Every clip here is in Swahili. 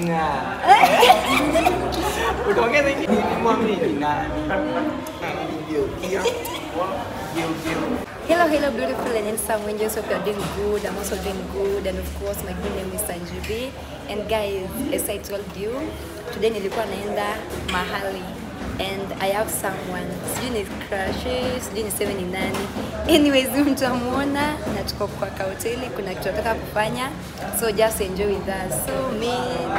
Tina. Utaongeza hiki ni mwamini ni nani? Geukia. Geukia. Hello, hello, beautiful and handsome angels. Hope you're doing good. I'm also doing good. And of course, my good name is Sanjibi. And guys, as I told you, today nilikuwa naenda mahali and I have someone. Sijui ni crush, sijui niseme ni nani. Anyways, huyu mtamuona na tuko kwa kahoteli, kuna kitu nataka kufanya. So just enjoy with us. So me,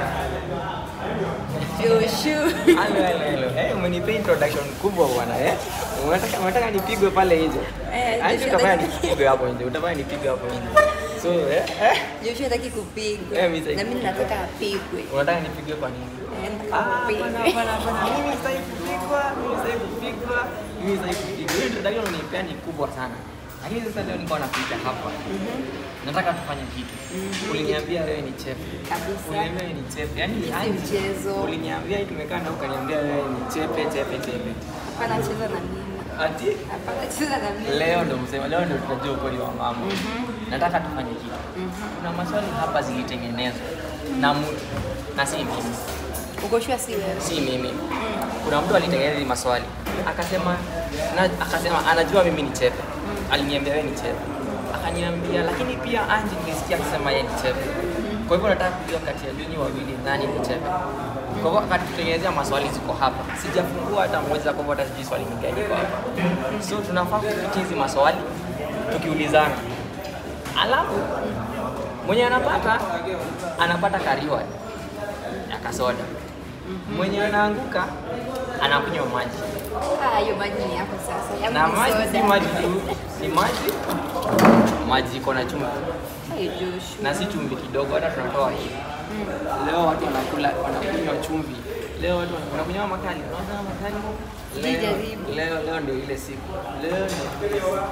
Joshua. Hello, hello, hello. Eh, umenipa introduction kubwa bwana eh? Unataka unataka nipigwe pale nje? Eh, Aje Joshua, utafanya nataka- nipigwe hapo nje. Utafanya nipigwe hapo nje. So, eh? eh? Joshua hataki kupigwa. Eh, mimi sitaki Na mimi nataka apigwe. Unataka nipigwe kwa nini? Eh, Ah, nataka hapana, apigwe. hapana, hapana. Mimi sitaki kupigwa, mimi sitaki kupigwa, mimi sitaki kupigwa. Hiyo introduction unanipea ni kubwa sana. Lakini sasa leo nilikuwa napita hapa. Nataka tufanye kitu. Uliniambia wewe ni chef. Kabisa. Uliniambia wewe ni chef. Yaani Si yaani mchezo. Uliniambia hii tumekaa na ukaniambia wewe ni chepe chepe chepe. Hapana cheza na mimi. Ati Hapana cheza na mimi. leo ndo msema leo ndo tutajua ukweli wa mambo. Nataka tufanye kitu. Kuna maswali hapa zilitengenezwa na mtu na si mimi. Uko sure si wewe? si mimi. Kuna mtu alitengeneza hizi maswali akasema na, akasema anajua mimi ni chepe. Aliniambia wewe ni chepe. Akaniambia lakini pia Anji nilisikia akisema yeye ni chepe. Kwa hivyo nataka kujua kati ya nyinyi wawili nani ni chepe. Kwa hivyo akatutengenezea maswali ziko hapa. Sijafungua hata moja kwa hivyo hata sijui swali ni gani kwa hapa. So tunafaa kupitia hizi maswali tukiulizana. Alafu mwenye anapata anapata kariwa ya kasoda mwenye anaanguka anakunywa maji Ah, hiyo maji ni yako sasa. Yangu na ni maji soda. si maji tu ni maji maji iko na chumvi Hey, Joshua. na si chumvi kidogo hata tunatoa hii leo watu wanakula wanakunywa chumvi leo watu wana- wanakunywa makali unaona makali leo, Sijajaribu. leo leo ndio ile siku leo ndio ile siku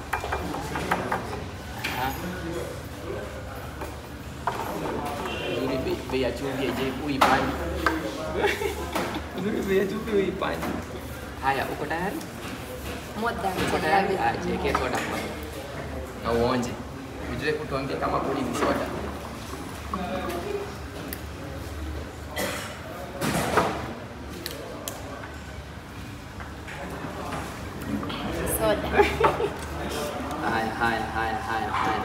Aha. Nzuri bei- bei ya chumvi haijai uipandi Nzuri bei ya chumvi uipandi haya uko tayari More than uko tayari tayari. Ah, jiwekee soda kwanza na uonje ujue kutuambia kama kweli ni soda Soda. Haya, haya, haya, haya, haya.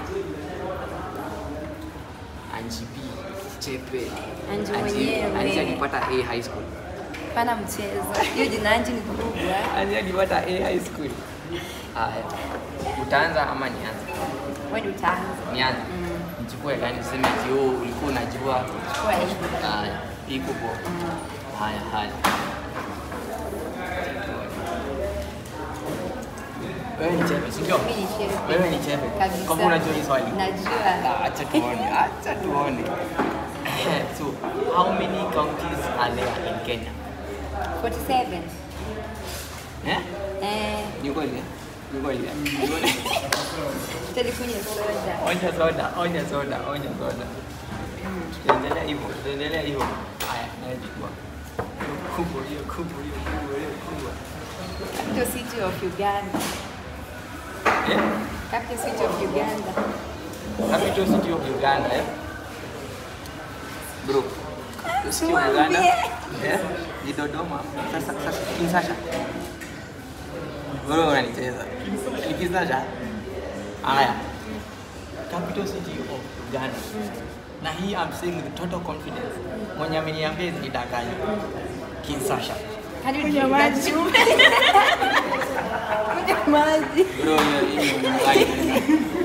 Anji B, Chepe. Anji Anji- mwenyewe. Anji alipata A high school. Hapana mchezo. Hiyo jina Anji ni kubwa. Anji alipata A high school. Haya. Utaanza ama nianze? Wewe ndio utaanza. Nianze. Mm. Nichukue gani niseme ati oh, ulikuwa unajua. Chukua hii. Haya, hii kubwa. Haya, haya. Wewe ni Chepe, si ndio? Mimi ni chef. Wewe ni Chepe. Kabisa. Kwa kuwa unajua hii swali. Najua. Ah, Acha tuone, acha tuone. so, how many counties are there in Kenya? 47. Eh? Eh, Ni kweli? eh? Ni kweli? eh? Ni kweli? tutalikunywa soda. Onya soda, onya soda, onya soda. Tuendelea hivyo, tuendelea hivyo. Haya, najua. Kubwa hiyo, kubwa hiyo, kubwa hiyo, kubwa. Capital city of Uganda. Eh? Capital city of Uganda. Capital city of Uganda, eh? Bro. City of Uganda. Tuambie. Eh? Ni Dodoma. Sasa sasa Kinshasa. Bro unanicheza. Ni Kinshasa. Haya. Capital city of Uganda. Na hii I'm saying with total confidence. Mwenye ameniambia hizi nidanganya. Kinshasa. Hadi unywe maji. Kunywa maji. Bro, hiyo hii ni mdanganya.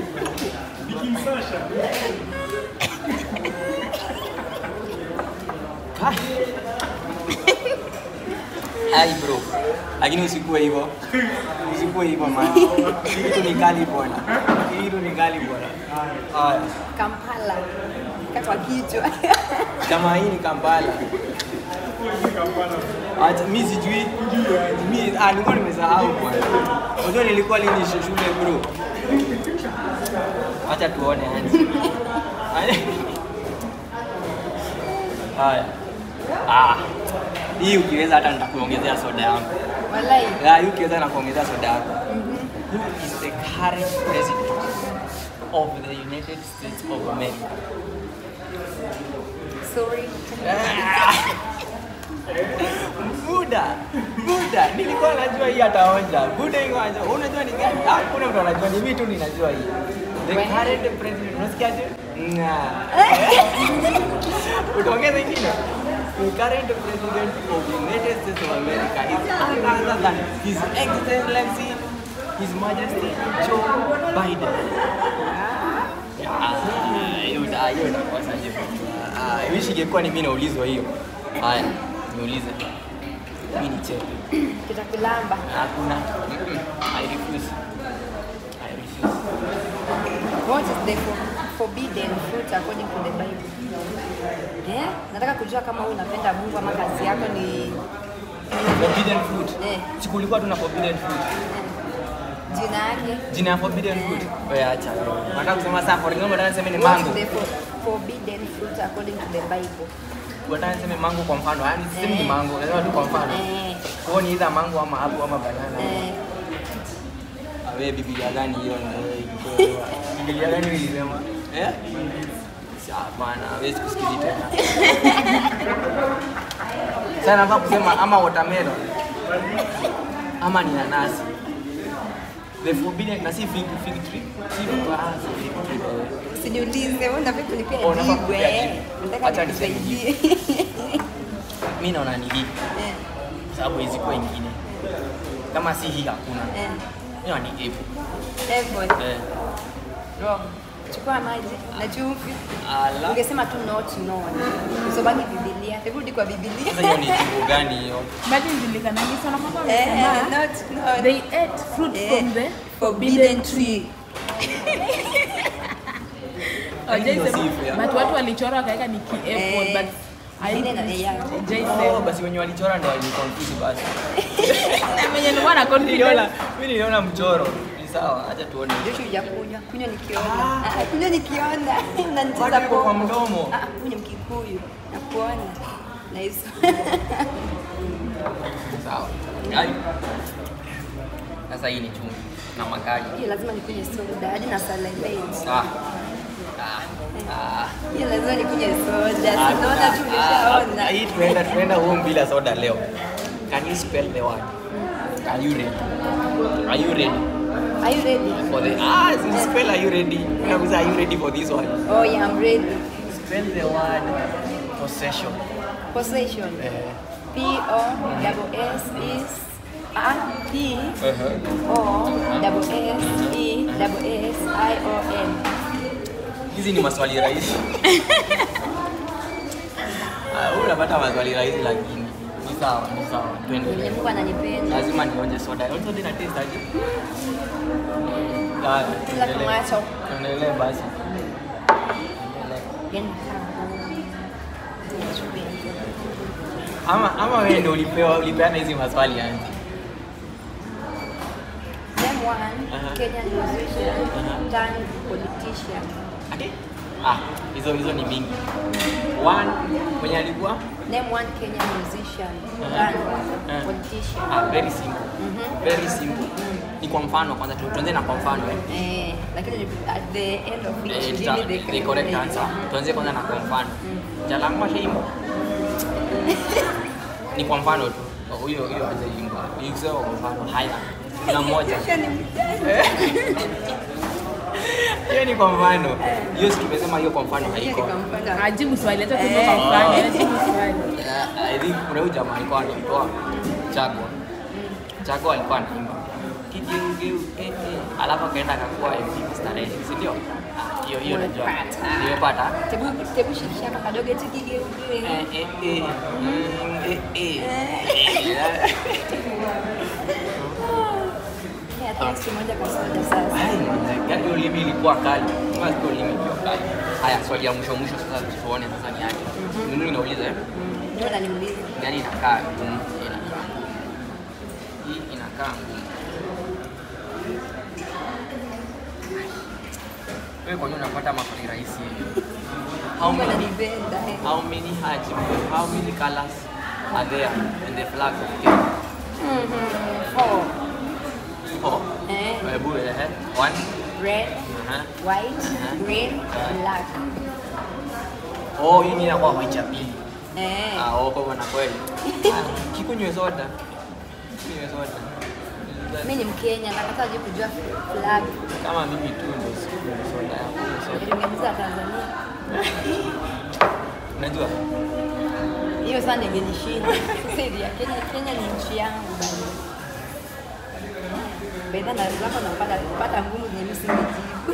Kai. Ai bro. Lakini usikuwe hivyo. Usikuwe hivyo man. Hii kitu ni kali bwana. Hii kitu ni kali bwana. Haya. Kampala. Katwa kichwa. Kama hii ni Kampala. Acha mimi sijui. Mimi ah nilikuwa nimesahau bwana. Unajua nilikuwa lini shule bro. Acha tuone yani. Haya. Ah. Hii ukiweza hata nitakuongezea soda yangu. Walai. Ya, hii ukiweza nakuongezea soda yako. Who is the current president of the United States of America? sorry. Buda, Buda, nilikuwa najua hii ataonja. Buda iko aje? Unajua ni gani? Hakuna mtu anajua, ni mimi tu ninajua hii. The When- current president, unasikiaje? Nga. Utaongeza ingine? The current president of the United States of America is none other than His Excellency, His Majesty Joe Biden. Ah, hiyo da- hiyo inakosa hiyo. Ah, I wish ingekuwa ni mimi naulizwa hiyo. Haya, niulize. Mimi ni chepe. Kitakulamba. Hakuna. Mm-mm. I refuse. I refuse. What is the for- forbidden fruit according to the Bible? Yeah? Nataka kujua kama wewe unapenda Mungu ama kazi yako ni Forbidden fruit. Eh. Si kulikuwa tuna forbidden fruit. jina yake. Jina ya forbidden fruit. Wewe acha. Nataka kusema sasa for example nataka niseme ni What mango. is the for- forbidden fruit according to the Bible? Nataka niseme mango kwa mfano. Yaani sisemi ni Eh. mango, nasema tu kwa mfano. Eh, Kwa hiyo ni either mango ama apple ama banana. eh, Ah, Wewe Biblia gani hiyo na wewe ilikuwa? Biblia gani ilisema? Eh? Sawa bwana, hawezi kusikiliza tena. Sasa nafaa kusema ama watermelon ama ni nanasi. The forbidden na si fig fig tree. Si ah, si fig tree. eh. usiniulize wewe unafaa kunipea Oh, unafaa jibu kunipea eh. jibu. Nataka Acha niseme nikusaidie. Mimi naona ni hii Eh, kwa sababu hizi kwa ingine. Kama si hii hakuna. eh. Mimi naona ni apple. Apple. Eh. Wrong. Chukua maji na chumvi. Ala. Ungesema tu not known. Usobangi Biblia. Hebu rudi kwa Biblia. Sasa hiyo ni jibu gani hiyo? Imagine julikanagi sana kwamba Eh, wamesema not known. they ate fruit Eh, from the forbidden tree. Hawajai Hiyo sema, si fair. but watu walichora wakaweka ni ki apple Eh, but ingine na yeah. hawajai Oh, sema. basi wenye walichora ndo waliconfuse basi. Na mwenye nilikuwa na Niliona, confidence mimi niliona mchoro. Ni sawa, acha tuone. Joshua hujakunywa. Kunywa nikiona. Ah, kunywa nikiona. Unanicheza Bado iko kwa popo. mdomo. Ah, kunywa mkikuyu. Nakuona. Nice. Sawa. Ai. Sasa hii ni chumvi na makali. Hiyo lazima nikunywe soda hadi na salivate. Ah. Ah. Ah. Hiyo lazima nikunywe soda. Ah, Sinaona tu ah, ah, nimeshaona. Hii tunaenda tunaenda home bila soda leo. Can you spell the word? Are you ready? Are you ready Are you ready? for the Ah, si spell are you ready? Nakuza are you ready for this one? Oh yeah, I'm ready. Spell the word possession. Possession. Eh. P O double S is A P Uh-huh. O double S E double S I O N. Hizi ni maswali rahisi. Ah, wewe unapata maswali rahisi lakini ni sawa, ni sawa. Mwenye Tuendelee. Mungu ananipenda. Lazima nionje soda. Onje soda ina taste aje? Haya, Kila tuendelee. kumacho. Tuendelee basi. Tuendelee. Yaani kama Ama ama wewe ndio ulipewa ulipeana hizi maswali yani. Name one Uh-huh. Kenyan musician Uh-huh. turned politician. Ati? Ah, hizo hizo ni mingi. One mwenye alikuwa Name one Kenyan musician Uh-huh. turned Uh-huh. politician. ah, very simple. Mhm. Very simple. Ni kwa mfano kwanza tu- tuanze na kwa mfano eh. Eh, lakini at the end of it, Eh, give tuta- me the the correct answer. Tuanze kwanza na kwa mfano. Jalangwa shaimba. Ni kwa mfano tu. Huyo huyo hajaimba. Nikisema kwa mfano haya. Kuna mmoja. Kisha ni mjane. Hiyo ni kwa mfano. Hiyo si tumesema hiyo kwa mfano Hiyo ni haiko. kwa mfano. ajibu swali hata Eh. tuko kwa mfano ajibu swali Uh, I think kuna huyu jamaa alikuwa anaitwa Chagwa. Chagwa alikuwa anaimba kigeugeu eh, eh. Alafu akaenda akakuwa MP starehe, si ndio? Ah, Hiyo hiyo najua. Umepata. Nimepata. Tebu tebu shikisha hapa kadogo eti kigeuke. Eh, eh, eh. Mm, eh, eh. Yeah, thanks kimoja kwa soda sasa. Ai, gani hiyo ulimi ilikuwa kali. Kama sio ulimi ilikuwa kali. Haya, swali ya mwisho mwisho sasa tuone sasa ni aje. Mimi inauliza eh? Ndio naniuliza. Gani inakaa ngumu? Inakaa. Hii inakaa ngumu. Wewe kwa nini unapata maswali rahisi hivi? How Mungu many ananipenda. eh. how many hajim, how many colors are there in the flag of Kenya? Mhm. Four. Four. Eh, Hebu eh. One. red, Uh-huh. white, Uh-huh. green, Uh-huh. black. Oh, hii ni inakuwa white ya pili. Eh. Ah, oh, kwa hivyo na kweli. Ah, Kikunywe soda. Kikunywe soda. Mimi ni Mkenya, nakata je kujua flag. Kama mimi tu ndio sikunywe soda. Soda. Niliingiza Tanzania. Unajua? Hiyo sana ingenishinda. Sasa hivi ya Kenya, Kenya ni nchi yangu bado. Beda na zako napata kupata ngumu zenye mimi singejibu.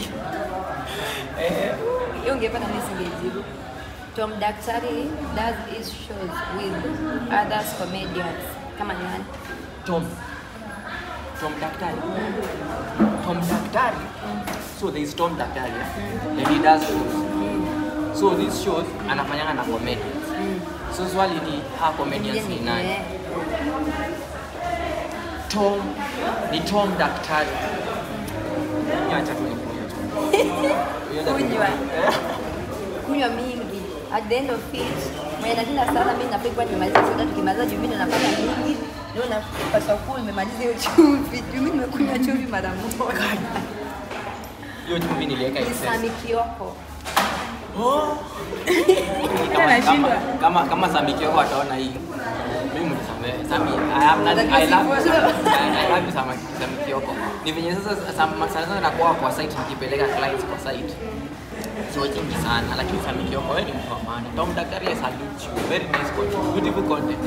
Eh, Hiyo ungepata mimi singejibu. Tom Daktari does his shows with others comedians. Kama ni nani? Tom. Tom Daktari. Tom Daktari. So there is Tom Daktari. Yeah? And he does shows. So these shows anafanyanga na comedians. So swali ni ha comedians ni nani? Eh. Tom ni Tom Daktari. Niacha tu nikunywe tu. Kunywa. kunywa mingi at the end of it mwenye nashinda sana mimi napigwa nimemaliza soda tukimaliza juu mimi ndo napata mingi ndio napaswa kuwa nimemaliza hiyo chumvi juu mimi nimekunywa chumvi mara moja Hiyo chumvi niliweka ni excess. Sami Kioko Hata nashindwa. kama kama Sami Kioko ataona hii mimi mnisamehe Sami I have nothing I love you Sami. I I love you Sami Sami Kioko ni venye sasa Sam- sana sana nakuwa kwa site nikipeleka clients kwa site so nyingi sana lakini Sami Kioko wewe ni mtu wa maana Tom Daktari I salute you very nice content beautiful content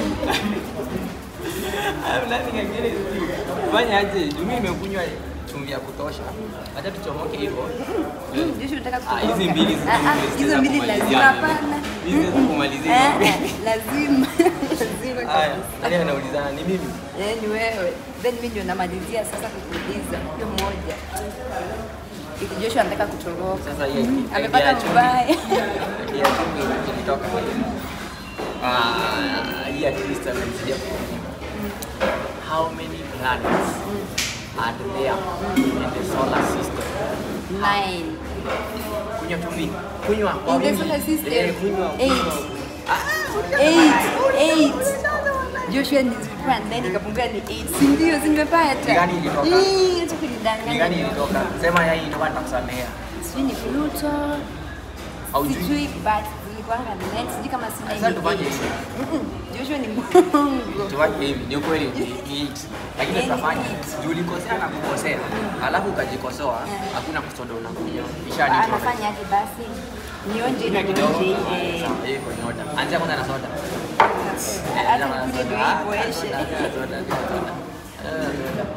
I have nothing against you fanya aje juu mimi nimekunywa chumvi ya kutosha acha tuchomoke hivyo Mm, Joshua unataka Ah, hizi kutoroka. mbili zi- Ah, ah, zi- hizo za mbili kumalizia lazima mimi. hapana Hizi za kumalizia Eh, mimi. eh, lazima lazima Haya, kabisa. nani anaulizana ni mimi? Eh, ni wewe then mimi ndio namalizia sasa kukuuliza hiyo moja Iti Joshua anataka kutoroka Sasa yeye amepata idea ya chumvi- mbaya idea ya chumvi ilitoka kwa yeye. Ah, hii at least amenisaidia kukumbuka. How many planets are there in the solar system? nine Kunywa chumvi. Kunywa kwa In the wingi. solar system, Eh, kunywa. eight. kunywa. Ah, eight eight Joshua nilikuwa nine ikapungua ni eight si ndio si nimepata Ni gani ilitoka? Ih, acha ni kunidanganya gani ilitoka? Sema yeye ilitoka nitakusamea. sijui ni Pluto Haujui? sijui but zilikuwanga nine sijui kama si nine Sasa ni tufanye eight. hivi. Mm-mm, Joshua ni Mungu Tuwake hivi, ni ukweli ni ni eight. Lakini Eh, ni tutafanya eight. juu ulikosea na kukosea, alafu ukajikosoa, Eh. hakuna kusoda unakunywa. Ah, Ishani. nafanya aje basi nionje Kunywa nionje kidogo. ile Sawa, hiyo iko in order. Anzia kwanza na soda. hata nikunywe ndio ipoeshe Soda, soda, soda. Eh, soda.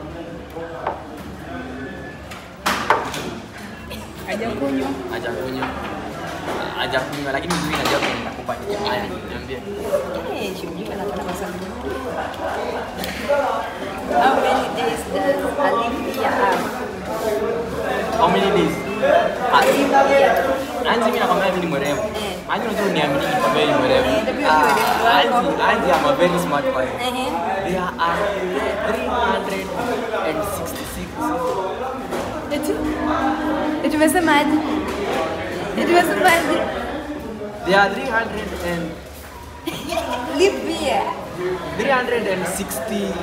Hajakunywa. Hajakunywa. Hajakunywa lakini mimi najua kwa nitakupa. Haya, niambie. Eh, shughuli anataka maswali. How many days does a leap year have? How many days? A leap year. Anzi mimi nakwambia mimi ni mwerevu. Eh. Anzi unajua uniamini nikwambia mimi ni mwerevu. Eh, ndio Ah, mwerevu wako. Anzi, Anzi I'm a very smart boy. Ehe. There are 366 Eti eti umesemaje? Eti umesemaje? There are 300 and Leap year. 360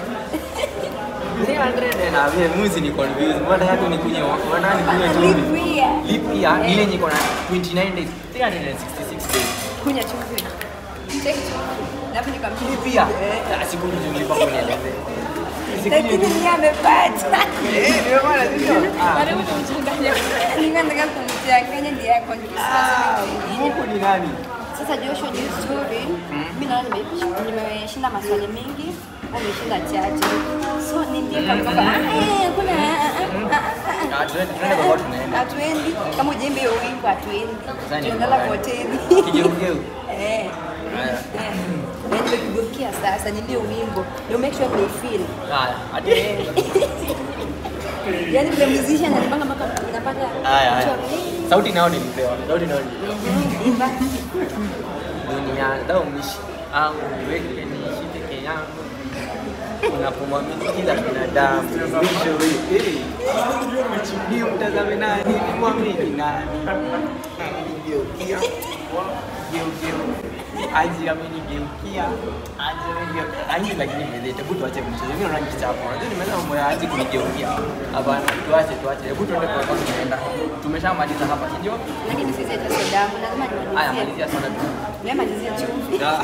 300 and awe muzi ni confused. Mbona yako ni kunye mbona ni kunye Leap chumvi? year. Leap year Eh. ile niko na 29 days, 366 days. Kunya chumvi. Check chumvi. Alafu nikamchukua. Leap year. Eh. Ah, siku nilipa kwa nieleze. Lakini yeye amepata. Eh, ndio maana sio. Ah, Karibu tumchanganye. Nilikuwa nataka kumchanganya ndiye yako ah, huku ni nani? Sasa Joshua juu story, mimi naona nime- nimeshinda maswali mengi, umeshinda chache. So niambie kama kwamba ah eh, kuna ah, ah, ah, ah, Ah, tuende tuende kwa watu ah, tunaenda. hatuendi kama ujembe hiyo wimbo hatuendi. Sasa ni Tunaenda mbaya. kwa hoteli. Kigeugeu. Eh. Haya. Eh. Na nimekugeukia sasa niambie wimbo. You make sure they feel. Haya, hadi. Yaani vile musician anapanga mpaka unapata Haya, haya. kuchora. Sauti nao nilipewa. Sauti nao nilipewa. Mhm, imba. dunia dha umishi angu weke niishi peke yangu unapomwamini kila binadamu mwisho we- eh, ni mtazame nani ni mwamini nani Geukia. Geugeu. Anji amenigeukia Anji amenigeukia Anji lakini vile hebu tuache mchezo mimi naona kichapo unajua nimeanza mambo ya Anji kunigeukia hapana tuache tuache hebu tuende kwa sababu tunaenda tumeshamaliza hapa si ndio Lakini sisi hata soda yangu lazima haya nimalizie. malizia sana tu Nimemalizia chumvi. Da.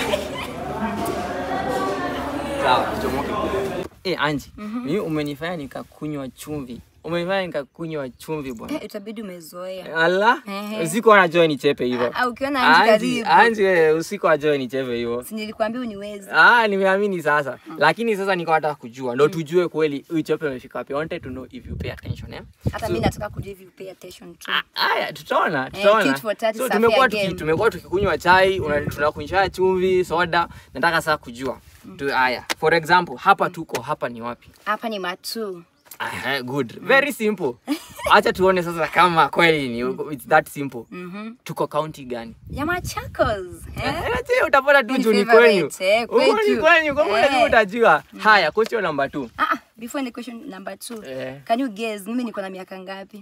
Sawa, tuchomoke. Eh, Anji, mimi umenifanya nikakunywa chumvi. Umenifanya nikakunywa chumvi bwana. Eh, Itabidi umezoea. Allah, Ehe. usiku anajoa nichepe hivyo. Ah, ukiona Anji Anji, karibu. Anji wewe usiku ajoe nichepe hivyo. Si nilikwambia uniwezi. Ah, nimeamini sasa. Lakini sasa niko nataka kujua. Ndio tujue kweli huyu chepe amefika wapi. I wanted to know if you pay attention, eh? Hata So- mimi nataka kujua if you pay attention to. Ah, Haya, tutaona, Eh, tutaona. tit for tat So is a tumekuwa fair tuki, game. tumekuwa tukikunywa chai, una- tunakunywa chumvi, soda. Nataka sasa kujua. Tu haya. For example, hapa tuko, hapa ni wapi? Hapa ni matu. Aha, good. Very simple. Acha tuone sasa kama kweli ni it's that simple. Mhm. Tuko county gani? Ya Machakos. Eh? Eh, je, utapata tu Ni juu ni favorite, kwenyu. eh, Huko ni kwetu. kwenyu, kwa hiyo lazima Eh. utajua. Haya, question number 2. Ah, ah, before the question number two. Eh. Can you guess mimi niko na miaka ngapi?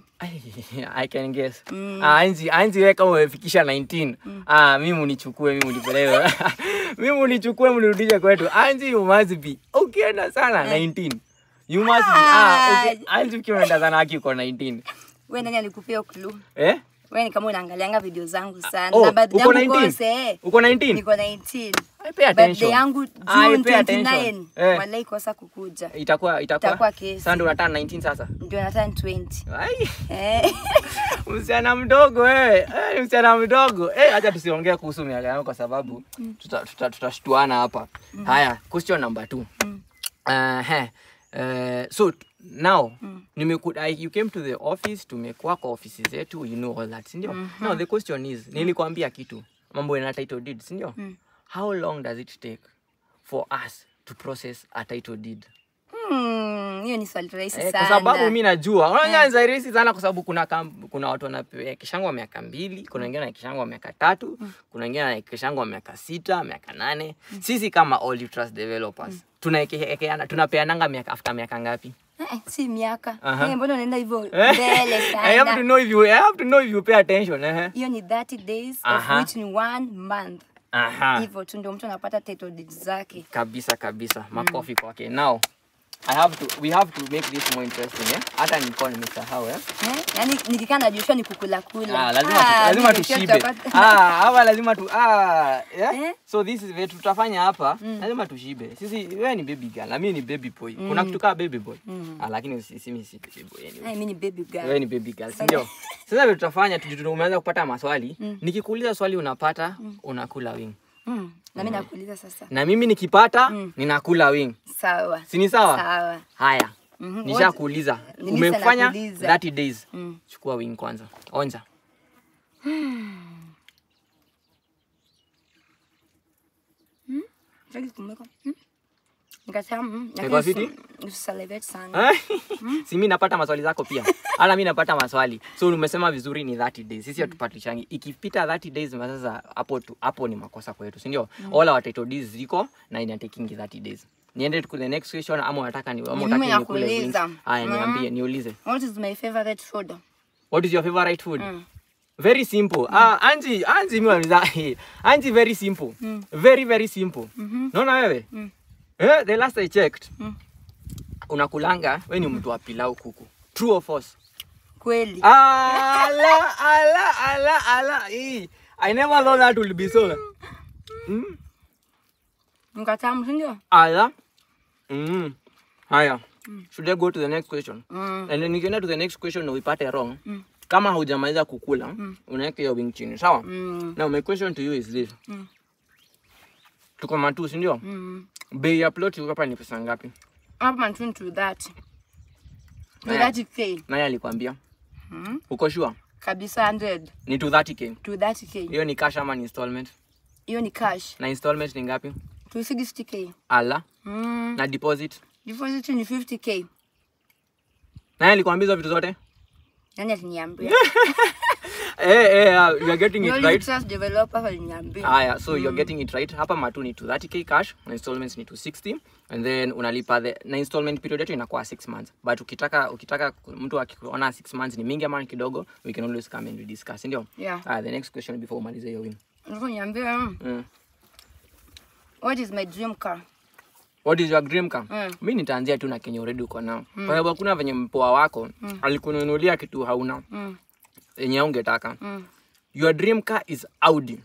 I can guess. Mm. Ah, Anzi, Anzi wewe kama umefikisha 19. Ah, mimi unichukue, mimi unipeleke. mimi unichukue mnirudishe kwetu. Anzi you must be. Ukienda sana 19. You must be. Ah, Ah. okay. Anzi ukiwa unaenda sana haki uko 19. Wewe nani alikupea clue? Eh? Wewe ni kama unaangalianga video zangu sana. Oh, Na birthday uko yangu 19? kose, eh. Uko 19? Niko 19. I pay Birthday attention. yangu I June pay attention. 29. Eh. Walai kosa kukuja. Itakuwa itakuwa. Itakuwa kesi. Sasa ndio unataka 19 sasa. Ndio nataka 20. Ai. Eh. Msichana mdogo wewe. Eh, msichana mdogo. Eh, acha tusiongee kuhusu miaka yangu kwa sababu tutashtuana tuta, tutashtuana hapa. Haya, question number 2. Uh, he. Uh, so t- now nimeku I, you came to the office tumekuwa kwa ofisi zetu you know all that si ndio now the question is nilikwambia kitu mambo yana title deed si ndio how long does it take for us to process a title deed Hmm, hiyo ni swali rahisi Eh, sana. kwa sababu mi najua unaona ni rahisi sana kwa sababu kuna kam, kuna watu wanakishangwa miaka mbili kuna wengine wanakishangwa miaka tatu kuna wengine wanakishangwa miaka sita miaka nane sisi kama Olive Trust developers tunaekeana tunapeananga miaka after miaka ngapi Eh, si miaka. Aha. Eh, mbona unaenda hivyo Eh, mbele I have to sana? know if you I have to know if you pay attention eh Hiyo ni 30 days Aha. of which ni one month. aha Hivyo tu ndio mtu anapata title deed zake. kabisa kabisa makofi kwake now I have to we have to make this more interesting eh hata nilikuwa nimesahau eh Eh? Yaani nikikaa na Joshua ni kukula kula. Ah, lazima tu, Ah, lazima mimi tushibe. tutapata- Ah, hapa lazima tu ah, yeah? Eh? So this is vile tutafanya hapa, lazima tushibe. Sisi wewe ni baby girl, na mimi ni baby boy. Kuna kitu kama baby boy. Ah, lakini sisi mimi si baby boy Eh, anyway. mimi ni baby girl. Wewe ni baby girl, si ndio? Sasa vile tutafanya tu tu- umeanza kupata maswali. Nikikuuliza swali unapata, unakula wing. Mm. Na mimi nakuuliza sasa. Na mimi nikipata, ninakula wing. Sawa. Si ni sawa? Sawa. Haya. Mhm. Nishakuuliza. Nilisa Umefanya nakuuliza. 30 days. Mm. Chukua wing kwanza. Onja. Sitaki kumweka. Mm. Nikasema mm, Iko lakini fiti? usi- usisalivate sana. si mi napata maswali zako pia hata mi napata maswali so umesema vizuri ni 30 days sisi hatupatishangi ikipita 30 days sasa hapo tu hapo ni makosa kwetu si ndio all our title deeds ziko na inatekingi 30 days niende to the next question ama unataka ni ama Ni unataka mimi nikule wings? nakuuliza. haya Mm. niambie niulize What is my favorite food? what is your favorite food Mm. very simple ah anji anji mi waniza anji very simple very very simple naona wewe Mm. eh the last i checked Mm. unakulanga we ni mtu wa pilau kuku true or false Kweli. Ala, ala, ala, ala. Eh, I never thought that would be so. Mm. Mkatamu, si ndio? Ala. Mm. Haya. Should I go to the next question? Mm. And then nikienda to the next question na uipate wrong. Mm. Kama haujamaliza kukula, unaweka hiyo wing chini, sawa? Mm. Now my question to you is this. Mm. Tuko matu, si ndio? Mm. Bei ya plot iko hapa ni pesa ngapi? Hapa man to that. To Eh. that K. Nani alikwambia? Mm. Uko sure? Kabisa 100 Ni to 30k. to that K. Hiyo ni cash ama ni installment? Hiyo ni cash. Na installment ni ngapi? To 60K. Ala. Mm. Na deposit? Deposit ni 50K. Nani alikwambia hizo vitu zote? Nani aliniambia? eh, eh, uh, you are getting it Only right trust developer waliniambia. haya so you're getting it right hapa matu ni 230k cash na installments ni 260 and then unalipa the na installment period yetu inakuwa 6 months but ukitaka ukitaka mtu akiona 6 months ni mingi ama ni kidogo we can always come and discuss ndio Yeah. ah, the next question before umalize hiyo win Ulikuwa uniambia, mm, mm. what is my dream car? what is your dream car Mm. mi nitaanzia tu na kenye already uko nao kwa sababu hakuna venye mpoa wako alikununulia kitu hauna Mm, yenye ungetaka mm. your dream car is audi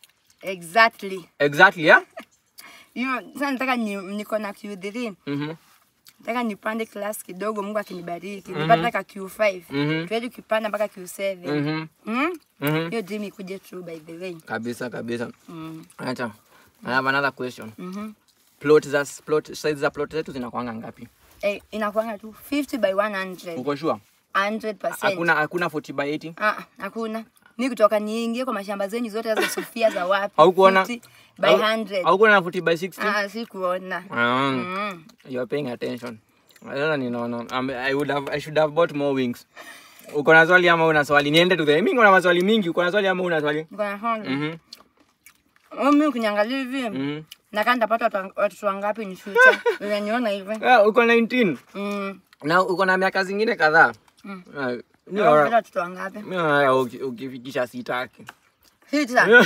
Exactly. exactly yeah Hiyo sasa nataka ni, niko na Q3. mhm Nataka nipande class kidogo Mungu akinibariki. Nipate ka Q5. Mhm. Tuende kupanda mpaka Q7. mhm Mm? mhm Hiyo dream ikuje true by the way. kabisa kabisa Mm. acha i have another question Mhm. plot za plot size za plot zetu zinakuanga ngapi Eh, inakuanga tu 50 by 100. uko sure 100%. hakuna hakuna 40 by 80 Ah, hakuna. Mi kutoka niingie kwa mashamba zenyu zote za Sofia za wapi? haukuona 50 by Hau- 100. haukuona na 40 by 60 Ah, sikuona. Ah, Mm. you are paying attention sasa ninaona I'm- i would have i should have bought more wings uko na swali ama una swali niende tu the mimi niko na maswali mingi uko na swali ama una swali Niko na swali. mhm Oh, mi ukiniangalia hivi mhm nakaa nitapata watu- watoto wangapi ni future. Unaniona hivi? Ah, uko 19 Mm. na uko na miaka zingine kadhaa Mm. Ah, mi Unapata naona- watoto wangapi? mi naona uki- ukifikisha sitaki Sita.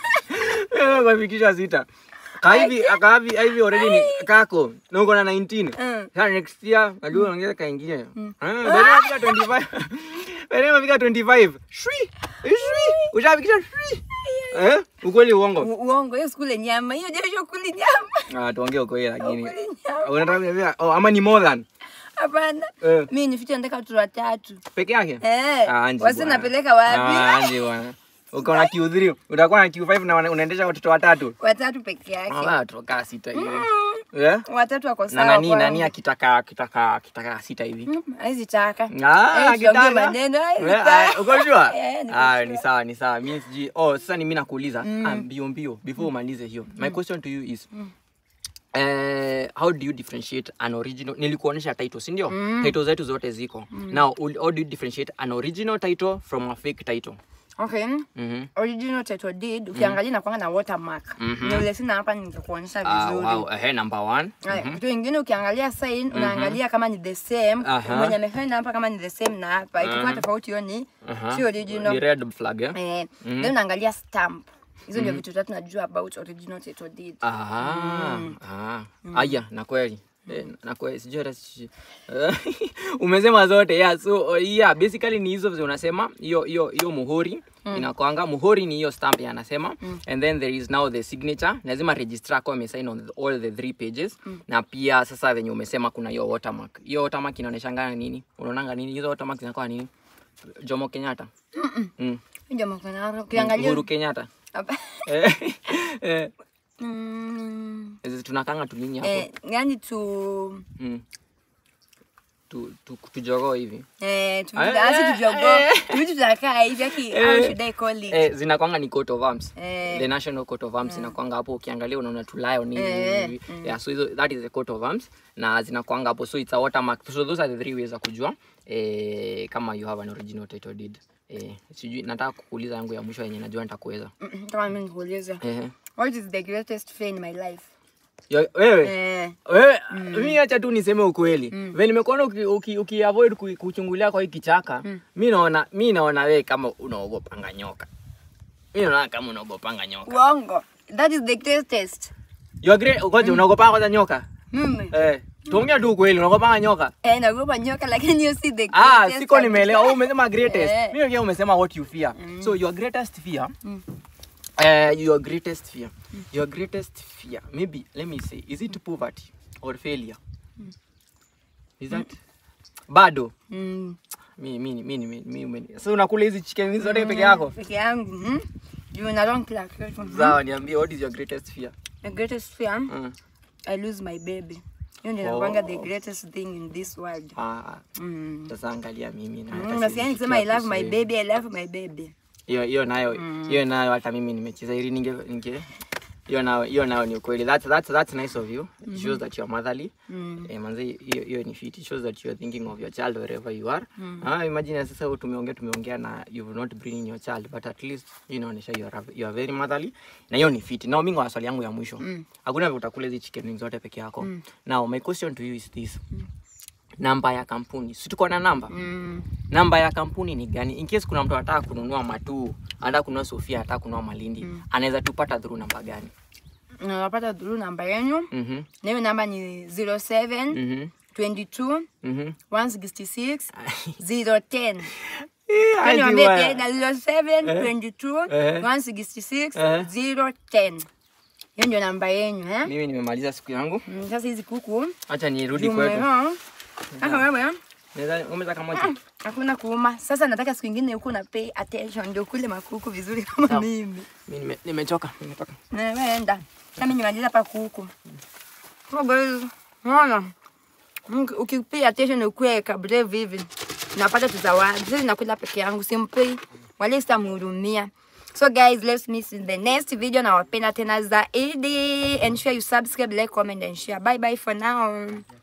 ukifikisha sita kahivi akahivi hivi already ni kako na uko na 19 Mm. sasa next year najua unaongeza kaingine ah baada ya 25 baada ya kufika 25 shwi shwi ushafikisha shwi eh ukweli uongo U- Uongo, hiyo skule nyama. Hiyo jasho kuli nyama. ah tuongee ukweli lakini Kuli nyama. unataka kuniambia oh ama ni more than Hapana. eh Mi ni future nataka watoto watatu. peke yake Eh. Ah, Anji Wasi bwana. napeleka wapi? Ah, Anji bwana uko na Q3 utakuwa na Q5 na wana- unaendesha watoto watatu Watatu peke yake. ah toka sita hivi Mm. eh Watatu wako na sawa. nani kwangu. nani akitaka akitaka akitaka sita hivi Mm, Hawezi taka. Ah, Eh, tuongee akitaka. maneno, hawezi Eh, taka. ah, uko sure? Eh, niko Ah, sure. ni sawa ni sawa mimi siji oh sasa ni mimi nakuuliza ah, mbio mbio before umalize hiyo my question to you is Eh, how do you differentiate an original nilikuonyesha title si ndio title zetu zote ziko now ul- how do you differentiate an original title from a fake title Okay. mhm Original title deed ukiangalia inakuanga na watermark. Ni ule sina hapa ningekuonyesha ah vizuri. wow eh number 1 Aya, Kitu ingine ukiangalia sign unaangalia kama ni the same Aha. mwenye amesaini hapa kama ni the same na hapa ikiwa tofauti hiyo ni Aha. si ni original red flag eh eh then unaangalia stamp hizo ndio vitu tatu najua about original title deed Ah, ah. Aya, na kweli. Eh, na kweli sijui hata si- Eh, umesema zote yeah so uh, yeah basically ni hizo vile unasema hiyo hiyo hiyo muhuri inakwanga muhuri ni hiyo stamp ya anasema and then there is now the signature lazima registrar ako amesign on the, all the three pages na pia sasa venye umesema kuna hiyo watermark hiyo watermark inaoneshanga nini unaonanga nini hizo watermark zinakuwa nini Jomo Kenyatta mm. ndio mkono ukiangalia Uhuru Kenyatta hapa eh, eh, mm, hizi tunakanga tulinyi hapo eh yani tu Mm. Tu, tu, tujogoo hivi eh tu Eh, asi eh, tujogo eh. vitu tutakaa hivi aki how Eh. should I call it eh, zinakwanga ni coat of arms Eh. the national coat of arms inakwanga hapo ukiangalia unaona tu lion hivi Eh, hivi. yeah so hizo that is the coat of arms na zinakwanga hapo so it's a watermark so those are the three ways za kujua eh, kama you have an original title deed eh, sijui nataka kukuuliza yangu ya mwisho yenye najua nitakuweza Mm, kama mimi nikuuliza eh, what is the greatest fear in my life Yo- wewe eh wewe mi acha tu niseme ukweli mm. ve nimekuona uki, uki, uki avoid ku- kuchungulia kwa hii kichaka mi naona mi naona wewe kama unaogopanga nyoka mi naona kama unaogopanga nyoka uongo that is the greatest You agree? Ngoja unaogopanga kwanza nyoka mimi eh tuongea tu ukweli unaogopanga nyoka eh naogopa nyoka lakini hiyo si the ah greatest siko nimeelewa wewe umesema greatest Eh. mimi pia umesema what you fear so your greatest fear uh, your greatest fear your greatest fear maybe let me say is it poverty or failure is that bado Mm. mi mi mi mi mi mi so unakula hizi chicken hizi zote peke yako peke yangu mm? juu na long clock sawa niambie what is your greatest fear the greatest fear mm. i lose my baby hiyo ndio Oh. inakuanga the greatest thing in this world ah mm. sasa angalia mimi na hata Mm, siwezi nasikia nikisema i fikia love my kusema. baby i love my baby hiyo hiyo nayo hiyo nayo hata mimi nimecheza ili ninge ninge hiyo nao hiyo nao ni ukweli that's that's that's nice of you it shows that you're motherly eh manze hiyo hiyo ni fit it shows that you're thinking of your child wherever you are ah imagine sasa wewe tumeongea tumeongea na you've not bringing your child but at least you inaonyesha you are you are very motherly na hiyo ni fit now mimi kwa swali yangu ya mwisho hakuna vile utakula hizi chicken wings zote peke yako now my question to you is this namba ya kampuni si tuko na namba Mm. namba ya kampuni ni gani in case kuna mtu anataka kununua matuu anataka kununua sofia anataka kununua malindi anaweza tupata through namba gani Unapata through namba yenu. mhm Na hiyo namba ni 07 mhm 22 mhm 166 010. Eh, Yaani aje wambie bwana. tena 07 22 Eh. 166 Eh. 010. Hiyo ndio namba yenu eh? mimi nimemaliza siku yangu Mm, Sasa hizi kuku acha nirudi kwetu Jumeo. Sasa wewe Naweza- umeza kamoja hakuna kuuma. Sasa nataka siku ingine huku na pay attention ndio kule makuku vizuri kama Sawa. mimi. mimi nime- nimechoka nimetoka Na wewe enda. Nami nimaliza hapa kuku. Oh guys, unaona? Mki- Ukipay attention ukue kabla vivi. Napata tuzawadi. Sisi nakula peke yangu simpay. Wale sitamhurumia. So guys, let's meet in the next video. Nawapenda tena zaidi. Ensure you subscribe, like, comment and share. Bye bye for now.